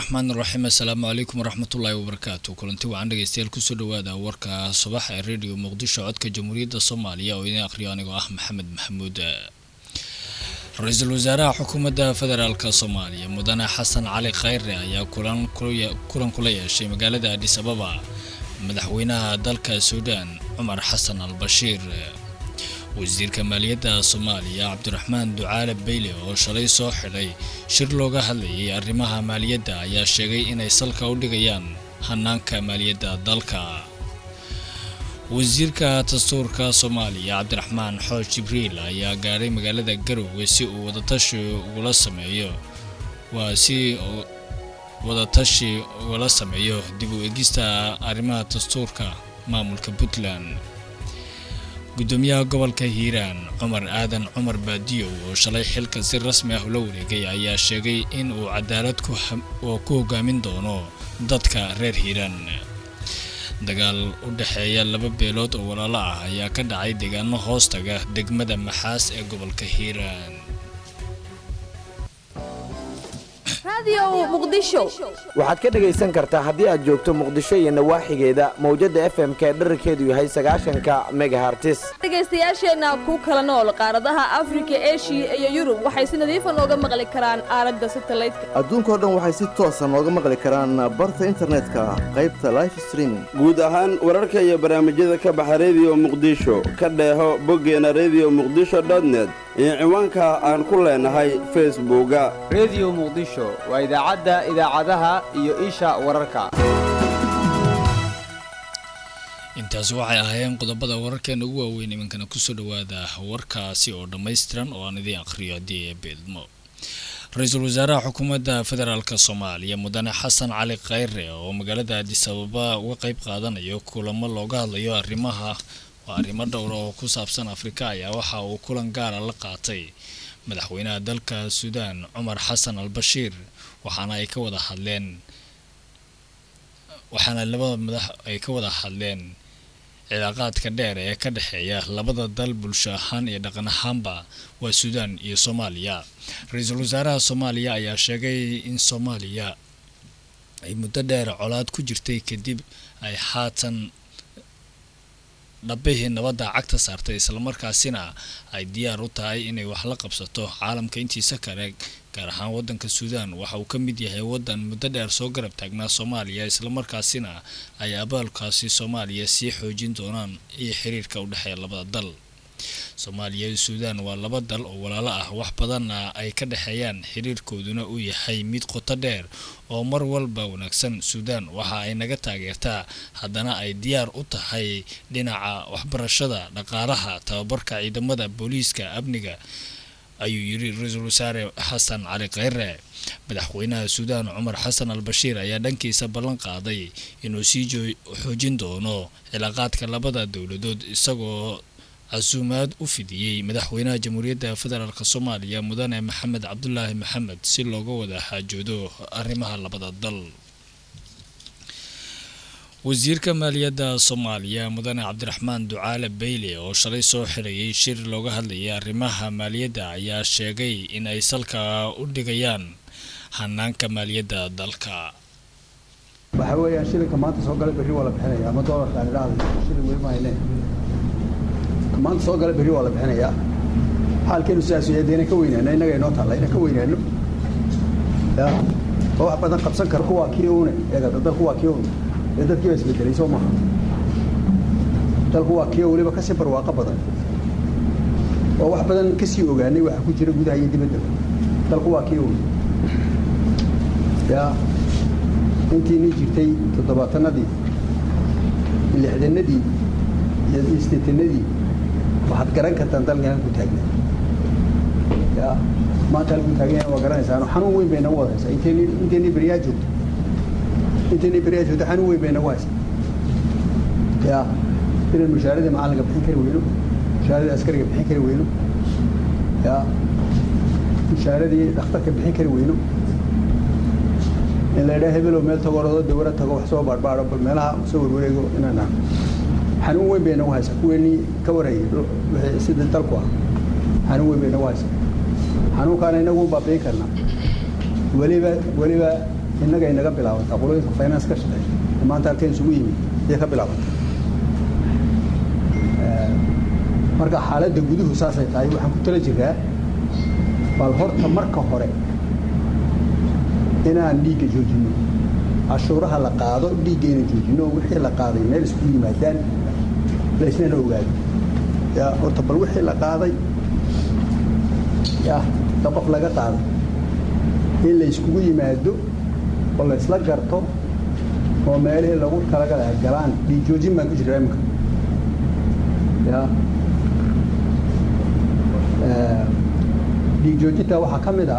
raxmaan raxiim assalaamu calaykum waraxmatullaahi wabarakaatu kulanti wacan dhegeystayaal kusoo dhawaada warka subax ee radio muqdisho codka jamhuuriyadda soomaaliya oo idin akhriyo anigoo ah maxamed maxamuud ra-iisul wasaaraha xukuumadda federaalk soomaaliya mudane xasan cali khayre ayaa kulan kula yeeshay magaalada adhis ababa madaxweynaha dalka suudaan cumar xasan al bashiir wasiirka maaliyadda soomaaliya cabdiraxmaan ducaale beyle oo shalay soo xidhay shir looga hadlayay arrimaha maaliyadda ayaa sheegay inay salka u dhigayaan hanaanka maaliyadda dalka wasiirka dastuurka soomaaliya cabdiraxmaan xooj jibriil ayaa gaadhay magaalada garowe si uu wadatashi ugula sameeyo waa si wadatashi ugala sameeyo dib u egista arrimaha dastuurka maamulka puntland gudoomiyaha gobolka hiiraan cumar aadan cumar baadiyow oo shalay xilka si rasmi ah ula wareegay ayaa sheegay in uu cadaalad ku hogaamin doono dadka reer hiiraan dagaal u dhexeeya laba beelood oo walaalo ah ayaa ka dhacay deegaano hoostaga degmada maxaas ee gobolka hiiraan waxaad ka dhegaysan kartaa haddii aad joogto muqdisho iyo nawaaxigeeda mawjadda f m ka dherarkeedu yahay sagaashanka megahartis dhegaystayaasheenna ku kala nool qaaradaha afrika eshiya iyo yurub waxay si nadiifa nooga maqli karaan aalada satalaydka adduunkao dhan waxay si toosa nooga maqli karaan barta internetka qaybta life streaming guud ahaan wararka iyo barnaamijyada ka baxa rediyo muqdisho ka dheeho boggeena rediyo muqdisho dotnet iyo ciwaanka aan ku leenahay facebooka rediyo muqdisho waa idaacadda idaacadaha iyo isha wararka intaasi waxay ahaayeen qodobada wararkeena ugu waaweyn iminkana kusoo dhawaada warkaasi oo dhammaystiran oo aan idiin akhriyo haddii ee beedmo ra-iisul wasaaraha xukuumadda federaalk soomaaliya mudane xasan cali khayre oo magaalada adis ababa uga qeyb qaadanayo kulamo looga hadlayo arrimaha waa arrimo dhowra oo ku saabsan afrika ayaa waxa uu kulan gaara la qaatay madaxweynaha dalka suudaan cumar xasan al bashiir waxaana ay ka wada hadleen waxaana labada madax ay ka wada hadleen cilaaqaadka dheer ee ka dhexeeya labada dal bulsho ahaan iyo dhaqan ahaanba waa suudaan iyo soomaaliya ra-iisul wasaaraha soomaaliya ayaa sheegay in soomaaliya ay muddo dheer colaad ku jirtay kadib ay haatan dhabihii nabadda cagta saartay islamarkaasina ay diyaar u tahay inay wax la qabsato caalamka intiisa kale gaar ahaan wadanka suudaan waxa uu ka mid yahay wadan muddo dheer soo garab taagnaa soomaaliya islamarkaasina ay abaalkaasi soomaaliya sii xoojin doonaan iyo xiriirka u dhexeeya labada dal soomaaliya iyo suudaan waa laba dal oo walaalo ah wax badanna ay ka dhexeeyaan xiriirkooduna uu yahay mid qoto dheer oo mar walba wanaagsan suudaan waxa ay naga taageertaa haddana ay diyaar u tahay dhinaca waxbarashada dhaqaalaha tababarka ciidamada booliiska amniga ayuu yiri ra-iisul wasaare xasan cali kheyre madaxweynaha suudaan cumar xasan al bashiir ayaa dhankiisa ballan qaaday inuu sii xoojin doono cilaaqaadka labada dowladood isagoo casuumaad u fidiyey madaxweynaha jamhuuriyadda federaalk soomaaliya mudane maxamed cabdulaahi maxamed si looga wada xaajoodo arrimaha labada dal wasiirka maaliyadda soomaaliya mudane cabdiraxmaan ducaale beyle oo shalay soo xirayay shir looga hadlayay arrimaha maaliyadda ayaa sheegay in ay salka u dhigayaan hanaanka maaliyadda dalka waxaa weeyaan shilinka maanta soo gala berri waa la bixinaya ama doolarka aan idhaahday shilin weli ma hayne maanta soo gala berri waa la bixinayaa xaalkeenu sidaas yahay deena ka weynaano innaga inoo taalla inaan ka weynaano ya oo wax badan qabsan kara kuwaa kii une eega dalku waa kii une ee dadkii baa isbedelay soo maaha dalku waa kii weliba kasii barwaaqo badan oo wax badan kasii ogaanay waxa ku jira gudaha iyo dibadda dalku waa kii une ya intiinii jirtay toddobaatanadii lixdanadii iyo sideetanadii waxaad garan kartaan dalkan halku taagna ya maanta halku taagan waa garanaysaa xanuun weyn bay nagu wada haysaa intayni intayni beriyaa joogto intayni beriyaa joogto xanuun weyn bay nagu haysaa ya inaan mushaaradii macalinka bixin kari weyno mushaaradii askariga bixin kari weyno ya mushaaradii dhakhtarka bixin kari weyno in la idhaa hebelow meel tago orado dawara tago wax soo baadhbaadho bal meelaha soo warwareego inaan xanuun weyn bay nagu haysaa kuweenii ka warayay sida dalku ah xanuun weyn bay nagu haysaa xanuunkaana inagu baabiin karnaa weliba weliba innaga inaga bilaabataa qolooyinka finance ka shaqeeya ee maanta halkeen isugu yimid ayay ka bilaabataa marka xaaladda guduhu saasay tahay waxaan ku tala jiraa bal horta marka hore inaan dhiigga joojinno cashuuraha la qaado dhiigga inaan joojinno wixii la qaaday meel isku yimaadaan laysnana ogaado ya horta bal wixii la qaaday ya ta qof laga qaaday in la yskugu yimaado oo la isla garto oo meelihii lagu talagala galaan dhiig joojin baan ku jiraa imika ya dhiig joojinta waxaa ka mid ah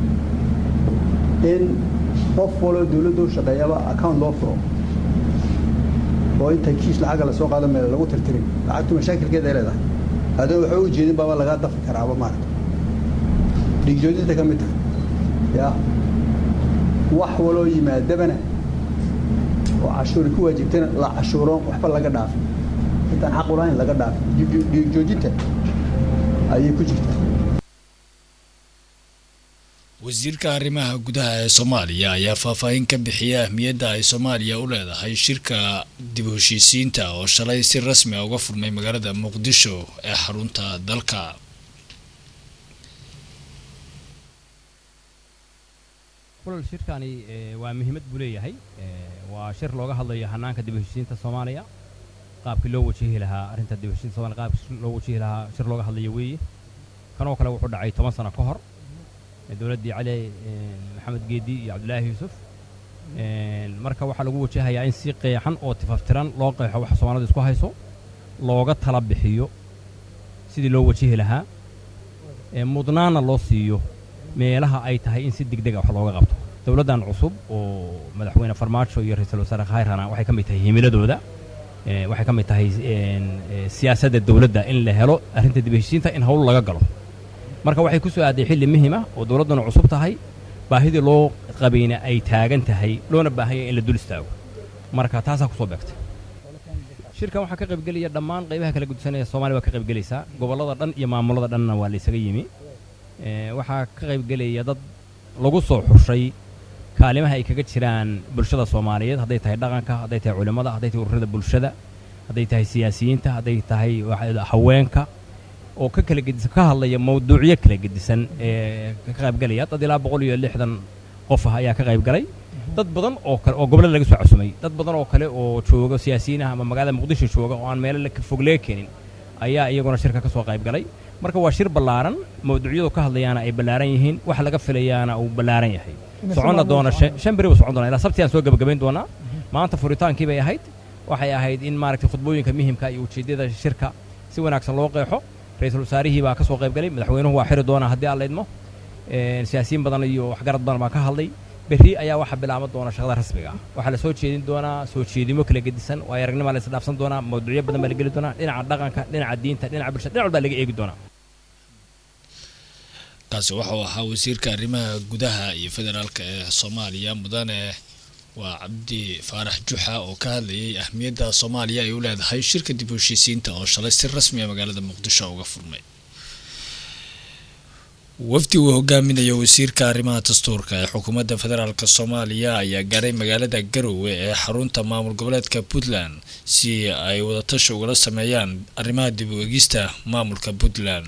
in qof waloo dawladda u shaqeeyaba account loo furo oo inta kiis lacaga lasoo qaado meel lagu tirtirin lacagtu mashaakilkeeda ay leedahay adoo waxa u jeedin baaba lagaa dafi karaaba maarata dhiig joojinta ka mid tahay ya wax waloo yimaadabana oo cashuuri ku waajibtana la cashuuro waxba laga dhaafin intaan xaq u lahayn laga dhaafin dhiig joojinta ayay ku jirtaa wasiirka arrimaha gudaha ee soomaaliya ayaa faahfaahin ka bixiyay ahmiyadda ay soomaaliya u leedahay shirka dib u heshiisiinta oo shalay si rasmi a uga furmay magaalada muqdisho ee xarunta dalka kulal shirkani waa muhiimad buu leeyahay waa shir looga hadlayo hanaanka dib u heshiisiinta soomaaliya qaabkii loo wajihi lahaa arrinta dib u heshiisiinta somalia qaabkii loo wajihi lahaa shir looga hadlayo weeye kanoo kale wuxuu dhacay toban sano ka hor dowladdii cali maxamed geedi iyo cabdulaahi yuusuf marka waxaa lagu wajahayaa in si qeexan oo tifaftiran loo qeexo waxa soomaalida isku hayso looga tala bixiyo sidii loo wajihi lahaa mudnaana loo siiyo meelaha ay tahay in si degdega wax looga qabto dowladdan cusub oo madaxweyne farmaajo iyo ra-iisul wasaare khayrana waxay ka mid tahay himiladooda waxay ka mid tahay siyaasadda dowladda in la helo arrinta dib heshiisiinta in howl laga galo marka waxay ku soo aaday xilli muhim ah oo dowladduna cusub tahay baahidii loo qabayna ay taagan tahay loona baahanya in la dul istaago marka taasaa kusoo beegtay shirkan waxaa ka qaybgelaya dhammaan qaybaha kala gudsan ee soomaaliya waa ka qaybgelaysaa gobollada dhan iyo maamulada dhanna waa laysaga yimi waxaa ka qaybgelaya dad lagu soo xushay kaalimaha ay kaga jiraan bulshada soomaaliyeed hadday tahay dhaqanka hadday tahay culimmada hadday tahay ururada bulshada hadday tahay siyaasiyiinta hadday tahay haweenka oo ka kala gedisan ka hadlaya mawduucyo kala gedisan ee ka qaybgalaya dad ilaa boqol iyo lixdan qof ah ayaa ka qaybgalay dad badan oo kale oo gobollada laga soo casumay dad badan oo kale oo jooga siyaasiyiin ah ama magaalada muqdisho jooga oo aan meelo fog laga keenin ayaa iyaguna shirka ka soo qaybgalay marka waa shir ballaaran mawduucyadu ka hadlayaana ay ballaaran yihiin waxa laga filayaana uu ballaaran yahay soconna doona shan beri buu socon doona ilaa sabti aan soo gebagabayn doonaa maanta furitaankii bay ahayd waxay ahayd in maaragtay khudbooyinka muhimka iyo ujeeddada shirka si wanaagsan loo qeexo ra-iisul wasaarihii baa ka soo qayb galay madaxweynuhu waa xiri doonaa haddii aan la idmo siyaasiyiin badan iyo waxgarad badan baa ka hadlay berri ayaa waxaa bilaaban doona shaqada rasmiga ah waxaa la soo jeedin doonaa soo jeedimo kala gedisan oo aragnima la isdhaafsan doonaa mawduucyo badan baa la geli doonaa dhinaca dhaqanka dhinaca diinta dhinaca bulshada dhinac walbaa laga eegi doonaa kaasi waxau ahaa wasiirka arrimaha gudaha iyo federaalka ee soomaaliya mudane waa cabdi faarax juxa oo ka hadlayay ahmiyadda soomaaliya ay u leedahay shirka dib u heshiisiinta oo shalay si rasmi a magaalada muqdisho uga furmay wafdi uu hogaaminayo wasiirka arrimaha dastuurka ee xukuumadda federaalk soomaaliya ayaa gaaray magaalada garowe ee xarunta maamul goboleedka puntland si ay wadatashi ugala sameeyaan arrimaha dib u egista maamulka puntland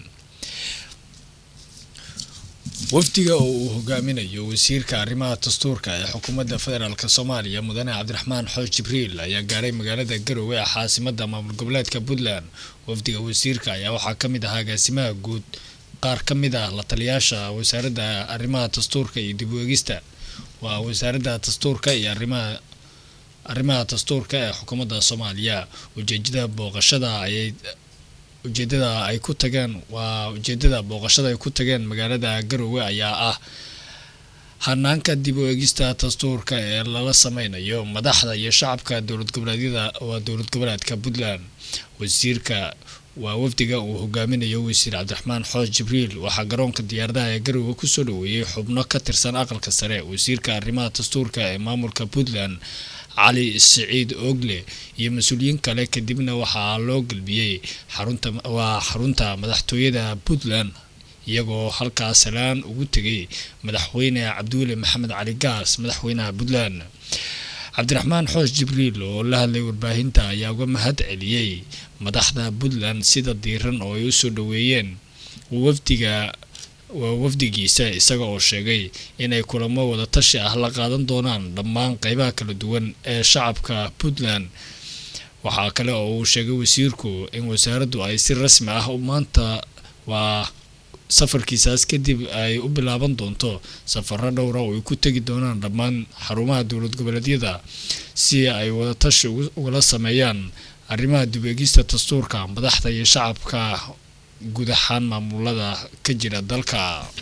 wafdiga oo uu hogaaminayo wasiirka arrimaha dastuurka ee xukuumadda federaalk soomaaliya mudane cabdiraxmaan xooj jibriil ayaa gaaray magaalada garowe ee caasimada maamul goboleedka puntland wafdiga wasiirka ayaa waxaa ka mid ahaa agaasimaha guud qaar ka mid ah la taliyaasha wasaaradda arrimaha dastuurka iyo dib u egista waa wasaaradda dastuurka iyo arrimaha arrimaha dastuurka ee xukuumadda soomaaliya ujeedada booqashada ayay ujeedada ay ku tageen waa ujeedada booqashada ay ku tageen magaalada garowe ayaa ah hanaanka dib u egista dastuurka ee lala sameynayo madaxda iyo shacabka dowlad goboleedyada waa dowlad goboleedka puntland wasiirka waa wafdiga uu hogaaminayo wasiir cabdiraxmaan xoos jibriil waxaa garoonka diyaaradaha ee garowe kusoo dhaweeyey xubno ka tirsan aqalka sare wasiirka arrimaha dastuurka ee maamulka puntland cali siciid ogle iyo mas-uuliyiin kale kadibna waxaa loo gelbiyey xarunta waa xarunta madaxtooyada puntland iyagoo halkaas salaan ugu tegay madaxweyne cabdiweli maxamed cali gaas madaxweynaha puntland cabdiraxmaan xoosh jibriil oo la hadlay warbaahinta ayaa uga mahad celiyey madaxda puntland sida diiran oo ay usoo dhaweeyeen wafdiga waa wafdigiisa isaga oo sheegay inay kulamo wadatashi ah la qaadan doonaan dhammaan qeybaha kala duwan ee shacabka puntland waxaa kale oo uu sheegay wasiirku in wasaaraddu ay si rasmi ah maanta waa safarkiisaas kadib ay u bilaaban doonto safaro dhowra oo ay ku tegi doonaan dhammaan xarumaha dowlad goboleedyada si ay wadatashi ugala sameeyaan arrimaha dib-eegista dastuurka madaxda iyo shacabka guud ahaan maamulada ka jira dalka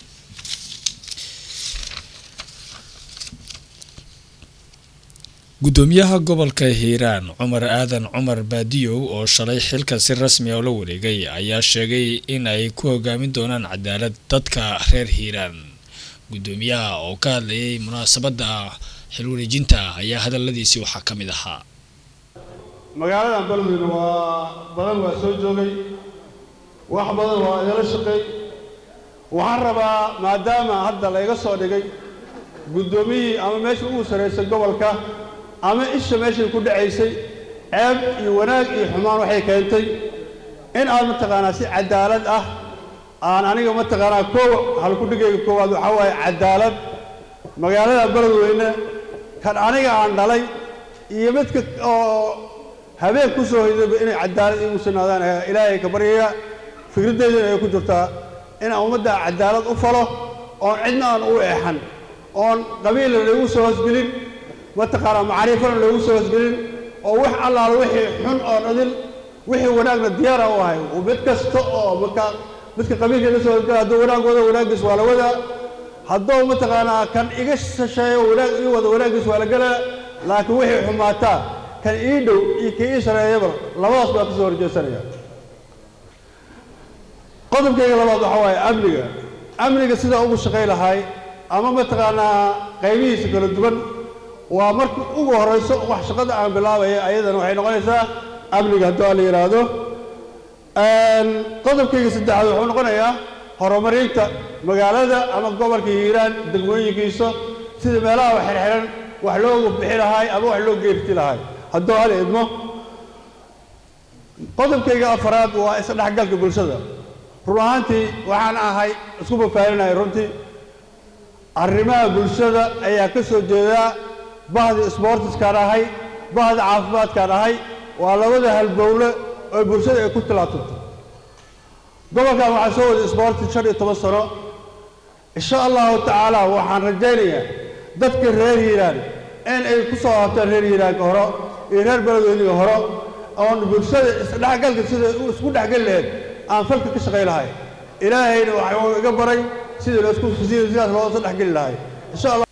gudoomiyaha gobolka hiiraan cumar aadan cumar baadiyow oo shalay xilka si rasmi ah la wareegay ayaa sheegay in ay ku hogaamin doonaan cadaalad dadka reer hiiraan gudoomiyaha oo ka hadlayay munaasabadda xilwareejinta ayaa hadaladiisii waxaa ka mid ahaa magaaladan balweyne waa badan waa soo joogay wax badan waa igala shaqeey waxaan rabaa maadaama hadda layga soo dhigay guddoomiyihii ama meesha ugu sarraysay gobolka ama isha meeshay ku dhacaysay ceeb iyo wanaag iyo xumaan waxay keentay in aad mataqaanaa si cadaalad ah aan aniga mataqaanaa koowa halkudhigayga koowaad waxaa waaye cadaalad magaalada beledweyne kan aniga aan dhalay iyo midka oo habeen ku soo hoydayba inay cadaalad iigu sugnaadaan ilaahay ka baryaya fikradeydana ay ku jirtaa inaan ummadda cadaalad u falo oon cidna aan u eexan oon qabiilna loogu soo hosgelin mataqaanaa macriifana loogu soo hosgelin oo wax allaala wixii xun oo dhadil wixii wanaagna diyaara u ahay mid kasta oo marka midka qabiilkeeda soo hosgela hadduu wanaag wado wanaaggiis waa la wadaa hadduu mataqaanaa kan iga sasheeyo wanaag ii wado wanaaggiis waa la gelaa laakiin wixii xumaataa kan ii dhow iyo kii ii sareeyaba labadaas baa ka soo horjeesanaya qodobkayga labaad waxaa waaye amniga amniga sidaa ugu shaqay lahay ama mataqaanaa qaybihiisa kala duwan waa marka ugu horrayso wax shaqada aan bilaabaya ayadana waxay noqonaysaa amniga hadduu la yidhaahdo qodobkayga saddexaad wuxuu noqonayaa horumarinta magaalada ama gobolka hiiraan degmooyinkiisa sida meelaha wax xirxiran wax loogu bixi lahay ama wax loo geerti lahay hadduu hal idmo qodobkayga afaraad waa isdhexgalka bulshada run ahaantii waxaan ahay isku fafaarinaya runtii arrimaha bulshada ayaa ka soo jeedaa bahdi sboortiskaan ahay bahdi caafimaadkaan ahay waa labada halbowle oo bulshada ay ku tilaabsanto gobolkan waxaa soo waday sboortis shan iyo toban sano insha allahu tacaala waxaan rajaynayaa dadka reer hiiraan in ay ku soo habtaan reer hiiraanka horo iyo reer beledweyniga horo oon bulshada isdhexgalka sida isku dhexgeli lahayd aan falka ka shaqay lahay ilaahayna waxuu iga baray sidii loosku sidii sidaas loo soo dhexgeli lahay insha allah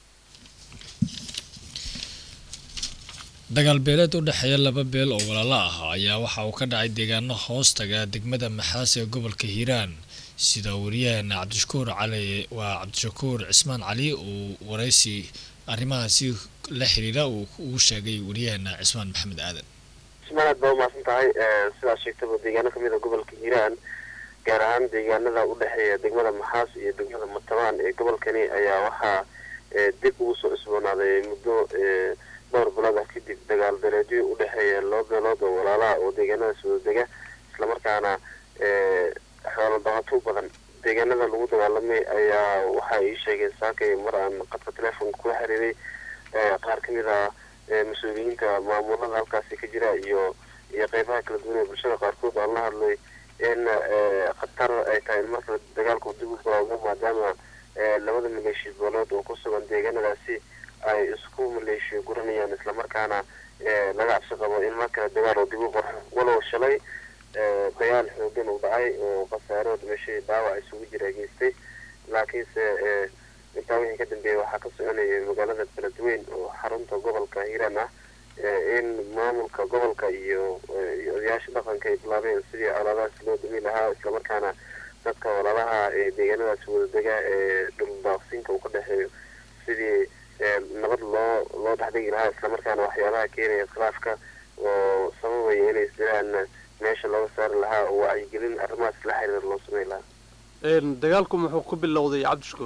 dagaal beeleed u dhexeeya laba beel oo walaalo ah ayaa waxa uu ka dhacay deegaano hoostaga degmada maxaas ee gobolka hiiraan sida wariyaheena cabdishakuur cali waa cabdishakuur cismaan cali uu waraysi arrimahaasi la xiriira uu ugu sheegay wariyaheena cismaan maxamed aadan cismaan aad baa umahadsan tahay sidaad sheegtaba deegaano kamid a gobolka hiiraan gaar ahaan deegaanada u dhexeeya degmada maxaas iyo degmada matabaan ee gobolkani ayaa waxaa dib ugu soo cusboonaaday muddo dhowr bilood ah kadib dagaal beeleedyo u dhexeeya laba beelood oo walaalaha oo deegaanadaas wada dega islamarkaana xoolo dhaqato badan deegaanada lagu dagaalamay ayaa waxa ay sheegeen saakay mar aan qadka telefonka kula xiriiray qaar ka mid ah mas-uuliyiinta maamulada halkaasi ka jira iyo iyo qeybaha kala duwan ee bulshada qaarkood aan la hadlay in khatar ay tahay in marka dagaalku dib u bilowdo maadaama labada maleeshiya beelood oo ku sugan deegaanadaasi ay isku maleeshiya guranayaan islamarkaana laga cabsi qabo in mar kale dagaal oo dib u qorxo walow shalay dagaal xoogan uu dhacay oo khasaaro dhimashay dhaawac isugu jira geystay laakiinse intaa wixii ka dambeeyay waxaa ka soconayay magaalada beledweyn oo xarunta gobolka hiiraan ah in maamulka gobolka iyo iyo odayaasha dhaqanka ay bilaabeen sidii colaadahaas loo dami lahaa islamarkaana dadka walaalaha ee deegaanadaas wadadega ee dhuldaaqsinka uu ka dhexeeyo sidii nabad loo loo dhexdhigi lahaa islamarkaana waxyaabaha keenaya khilaafka oo sababaya inay isdilaan meesha looga saari lahaa oo wacyigelin arrimahaas la xiriira loo sameyn lahaa dagaalku muxuu ku bilowday cabdishakuur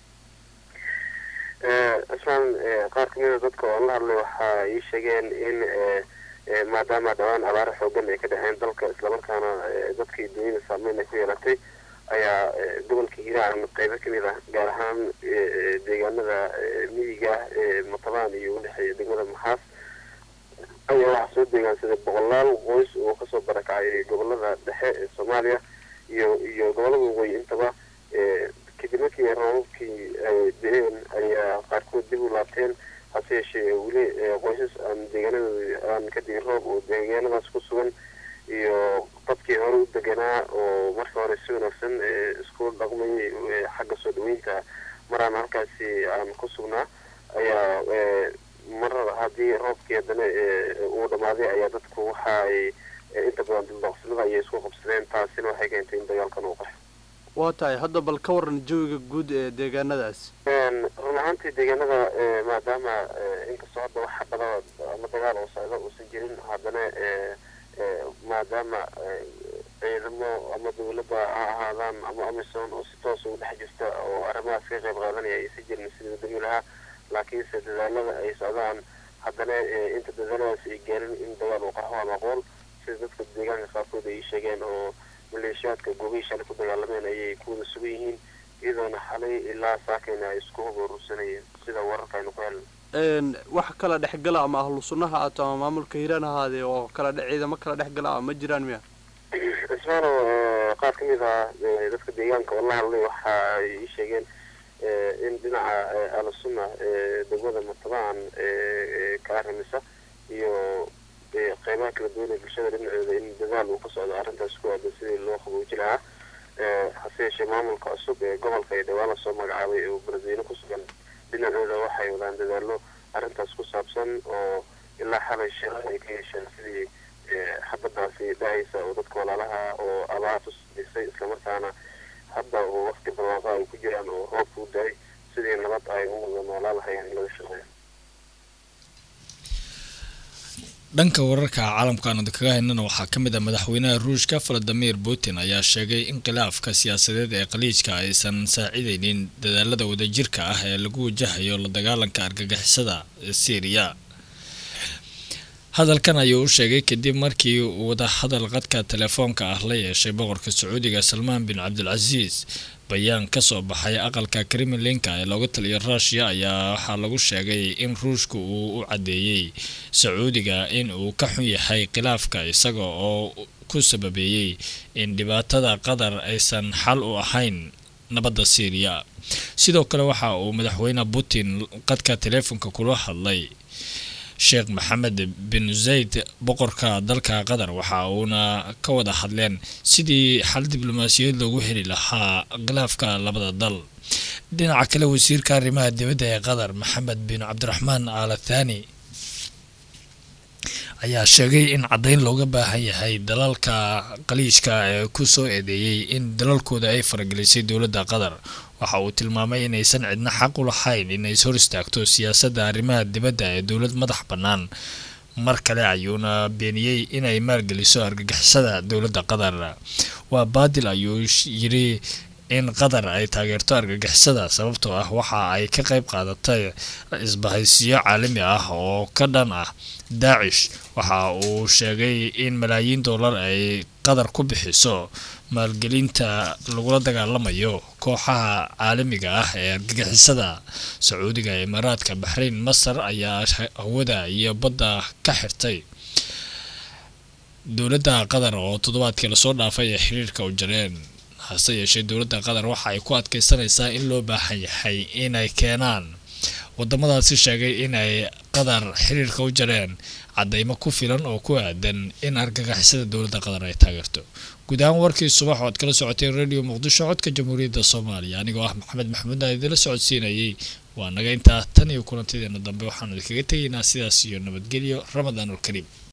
islaan qaar ka mida dadka oo la hadlay waxaa ii sheegeen in maadaama dhawaan abaaro xoogan ay ka dhexeen dalka islamarkaana dadkii dunyada saameyn ay ku yeelatay ayaa gobolka hiiraan qeybo kamid ah gaar ahaan deegaanada miyiga matabaan iyo udhexeeya degmada maxaas ayaa waxaa soo deegaansaday boqolaal qoys oo kasoo barakacay gobolada dhexe ee soomaaliya iyo iyo gobolada waqooyi intaba kadib markii roobabkii ay da-een ayaa qaarkood dib u laabteen hase yeeshee weli qoysas aan deegaanadooda aan ka digin roob oo deegaanadaas ku sugan iyo dadkii hore u deganaa oo marka hore si wanaagsan isku dhaqmayay xagga soo dhaweynta maraan halkaasi aan ku sugnaa ayaa mar haddii roobkii haddana uu dhammaaday ayaa dadku waxa ay inta badan dildooqsinada ayay isku qabsadeen taasina waxay keentay in dagaalkan uu qaxo waa tahay hadda bal ka waran jawiga guud ee deegaanadaas run ahaantii deegaanada maadaama inkastoo hadda wax xabada ama dagaal oo socda uusan jirin haddana maadaama ciidamo ama dawladda ha ahaadaan ama amisom oo si toos ugu dhex jirta oo arrimahaas ka qayb qaadanaya aysan jirin sidii dami lahaa laakiinse dadaalada ay socdaan haddana inta dadaaladaas ay gaarin in dagaal uu qaxo ama aqoon sida dadka deegaanka qaarkood ay sheegeen oo maleeshiyaadka goobihii shalay ku dagaalameen ayay ku wada sugan yihiin iyadoona xalay ilaa saakayna ay isku horuursanayeen sida wararka aynu ku helna wax kala dhexgala ama ahlu sunnaha aato ama maamulka hiiraan ahaadee oo kala dhe ciidamo kala dhexgala ah ma jiraan miya ismaano qaar ka mid ah dadka deegaanka oo la hadlay waxa ay ii sheegeen in dhinaca ahlu sunna degmada matabaan ka arrimisa iyo qeybaha kala duwan ee bulshada dhinacooda in dadaal uu ka socdo arrintaas ku aadan sidii loo qabooji lahaa hase yeeshee maamulka cusub ee gobolka ee dhawaan lasoo magacaabay oo beledweyne ku sugan dhinacooda waxay wadaan dadaalo arrintaas ku saabsan oo ilaa xalay shir ay ka yeesheen sidii xabadaasi dhahaysa oo dadka walaalaha oo abaartu sisay islamarkaana hadda oo waqti barwaaqa ay ku jiraan oo roobka u da-ay sidii nabad ay u wada noolaa lahayeen in laga shaqeeyo dhanka wararka caalamkan kaga haynana waxaa ka mid ah madaxweynaha ruushka valadimir putin ayaa sheegay in khilaafka siyaasadeed ee khaliijka aysan saacidaynin dadaalada wadajirka ah ee lagu wajahayo la dagaalanka argagixisada ee syriya hadalkan ayuu u sheegay kadib markii uu wadahadal qadka telefoonka ah la yeeshay boqorka sacuudiga salmaan bin cabdilcasiis bayaan ka soo baxay aqalka kremlinka ee looga taliyo ruushiya ayaa waxaa lagu sheegay in ruushka uu u caddeeyey sacuudiga in uu ka xun yahay khilaafka isaga oo ku sababeeyey in dhibaatada qatar aysan xal u ahayn nabadda syriya sidoo kale waxa uu madaxweyne putin qadka teleefonka kula hadlay sheekh maxamed bin zayd boqorka dalka qatar waxa uuna ka wada hadleen sidii xal diblomaasiyad loogu heli lahaa khilaafka labada dal dhinaca kale wasiirka arrimaha dibadda ee qatar maxamed bin cabdiraxmaan aala thani ayaa sheegay in caddayn looga baahan yahay dalalka qaliijka ee ku soo eedeeyey in dalalkooda ay faragelisay dowladda qatar waxa uu tilmaamay inaysan cidna xaq u lahayn inay is hor istaagto siyaasadda arrimaha dibadda ee dowlad madax bannaan mar kale ayuuna beeniyey inay maalgeliso argagixisada dowladda qatar waa baadil ayuu yidhi in qatar ay taageerto argagixisada sababtoo ah waxa ay ka qayb qaadatay isbahaysiyo caalami ah oo ka dhan ah daacish waxa uu sheegay in malaayiin dollar ay qatar ku bixiso maalgelinta lagula dagaalamayo kooxaha caalamiga ah ee argagixisada sacuudiga imaaraadka baxrayn masar ayaa hawada iyo badda ka xirtay dowladda qatar oo toddobaadkii lasoo dhaafay ee xiriirka u jareen hase yeeshee dowladda qatar waxa ay ku adkeysanaysaa in loo baahan yahay inay keenaan wadamadaasi sheegay inay qatar xiriirka u jareen cadeymo ku filan oo ku aadan in argagixisada dowladda qatar ay taageerto guud ahaan warkii subax oo ad kala socotay radio muqdisho codka jamhuuriyadda soomaaliya anigoo ah maxamed maxamuudna idinla socodsiinayay waa naga intaa tan iyo kulantideena dambe waxaanu idinkaga tegaynaa sidaas iyo nabadgelyo ramadaan ulkariim